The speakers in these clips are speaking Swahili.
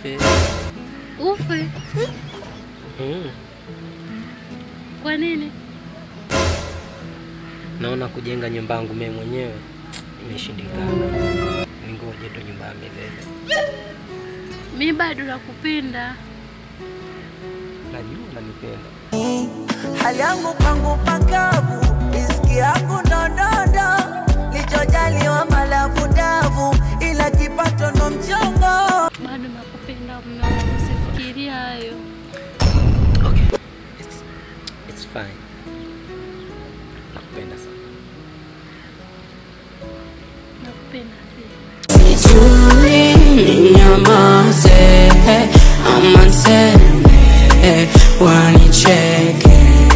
nife. Ufe? Mm. Kwa nini? Naona kujenga nyumba yangu mimi mwenyewe imeshindikana. Ningoje tu nyumba ya milele. Mi bado nakupenda. Najua unanipenda. hali yangu kwangu pakavu, riziki yangu ndondondo, lichojaliwa malavu davu, ila kipato ndo mchongo. Bado nakupenda mume wangu, usifikiria hayo. Okay. It's, it's fine. Nakupenda sana. Nakupenda pia. Sijui ninyamaze ama niseme wanicheke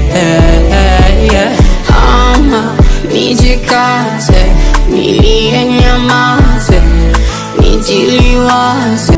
ama nijikaze nilie nyamaze nijiliwaze